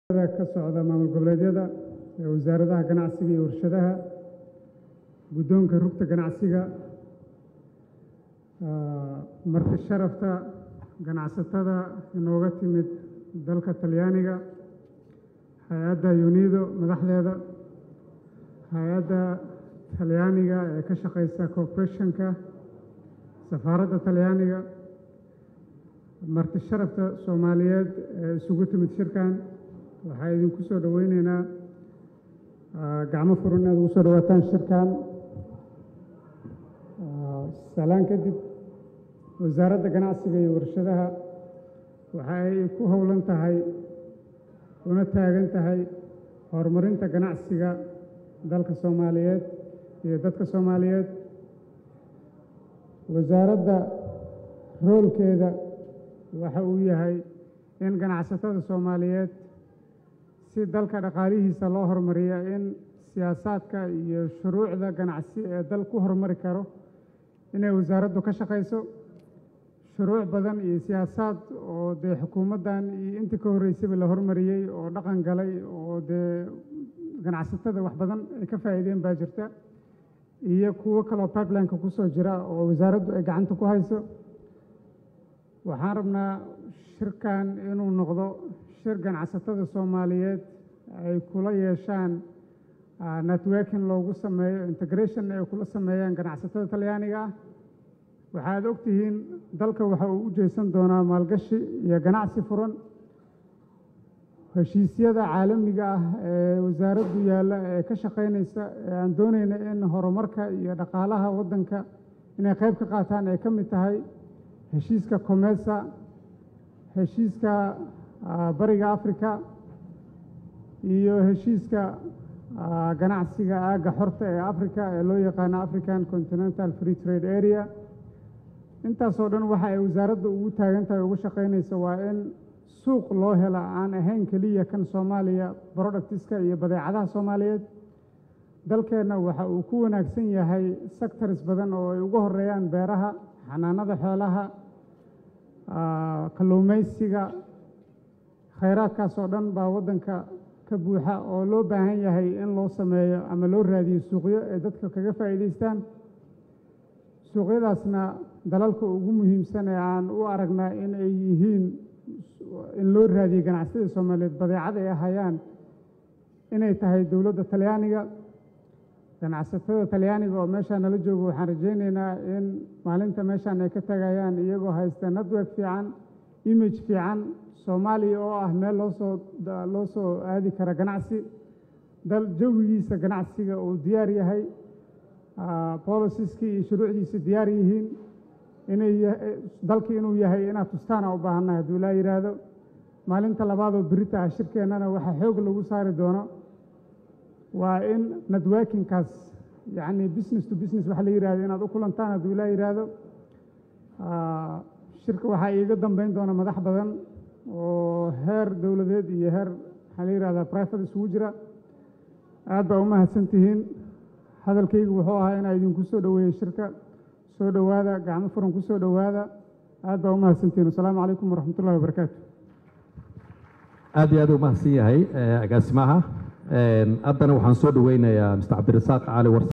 ka socda maamul goboleedyada ee wasaaradaha ganacsiga iyo warshadaha guddoonka rugta ganacsiga marti sharafta ganacsatada inooga timid dalka talyaaniga hay-adda yunido madaxdeeda hay-adda talyaaniga ee ka shaqeysa corporationka safaaradda talyaaniga marti sharafta soomaaliyeed ee isugu timid shirkan waxaa idinku soo dhoweyneynaa gacmo furan inaad ugu soo dhowaataan shirkan salaan kadib wasaaradda ganacsiga iyo warshadaha waxa ay ku howlan tahay una taagan tahay horumarinta ganacsiga dalka soomaaliyeed iyo dadka soomaaliyeed wasaaradda roolkeeda waxa uu yahay in ganacsatada soomaaliyeed si dalka dhaqaalihiisa loo horumariya in siyaasaadka iyo shuruucda ganacsi ee dal ku horumari karo inay wasaaraddu ka shaqayso shuruuc badan iyo siyaasaad oo dee xukuumaddan iyo intii ka horreysayba la hormariyey oo dhaqan galay oo dee ganacsatada wax badan ay ka faa'iideen baa jirta iyo kuwo kaloo pipelineka kusoo jira oo wasaaraddu ay gacanta ku hayso waxaan rabnaa shirkan inuu noqdo shir ganacsatada soomaaliyeed ay kula yeeshaan networking loogu sameeyo integration ay kula sameeyaan ganacsatada talyaaniga ah waxaad og tihiin dalka waxa uu u jeesan doonaa maalgashi iyo ganacsi furan heshiisyada caalamiga ah ee wasaaraddu yaalla ee ka shaqaynaysa ee aan doonayna in horumarka iyo dhaqaalaha waddanka inay qayb ka qaataan ay ka mid tahay heshiiska comesa heshiiska bariga africa iyo heshiiska ganacsiga aagga xorta ee africa ee loo yaqaano african continental free trade area intaasoo dhan waxa ay wasaaradda ugu taagan tahay ugu shaqaynaysa waa in suuq loo hela aan ahayn keliya kan soomaaliya productiska iyo badeecadaha soomaaliyeed dalkeenna waxa uu ku wanaagsan yahay sectors badan oo ay ugu horeeyaan beeraha xanaanada xoolaha kalluumaysiga khayraadkaas oo dhan baa waddanka ka buuxa oo loo baahan yahay in loo sameeyo ama loo raadiyo suuqyo ay dadka kaga faa'iidaystaan suuqyadaasna dalalka ugu muhiimsan ee aan u aragnaa in ay yihiin in loo raadiyo ganacsatada soomaaliyeed badeecada ay hayaan inay tahay dowladda talyaaniga ganacsatada talyaaniga oo meeshaa nala joogo waxaan rajaynaynaa in maalinta meeshaan ay ka tagayaan iyagoo haysta network fiican image fiican soomaaliya oo ah meel loosoo loo soo aadi kara ganacsi dal jawigiisa ganacsiga uu diyaar yahay boliciskii iyo shuruucdiisa diyaar yihiin inay dalkii inuu yahay inaad tustaana u baahannahay hadduu ilaa yidhaahdo maalinta labaadoo berita ah shirkeennana waxaa xoog lagu saari doono waa in networkingkaas yacni business to business waxa la yidhahdo inaad u kulantaan hadduu ilaa yidhaahdo shirka waxaa iiga dambeyn doona madax badan oo heer dowladeed iyo heer maxaa la yidhahdaa private isugu jira aad baa u mahadsan tihiin hadalkaygu wuxuu ahaa inaa idinku soo dhoweeyey shirka soo dhowaada gacmo furan ku soo dhowaada aad baa u mahadsantihiin wasalaamu calaykum waraxmat ullahi wabarakaatu aad iyo aad u mahadsan yahay agaasimaha haddana waxaan soo dhoweynayaa mr cabdirasaaq cali war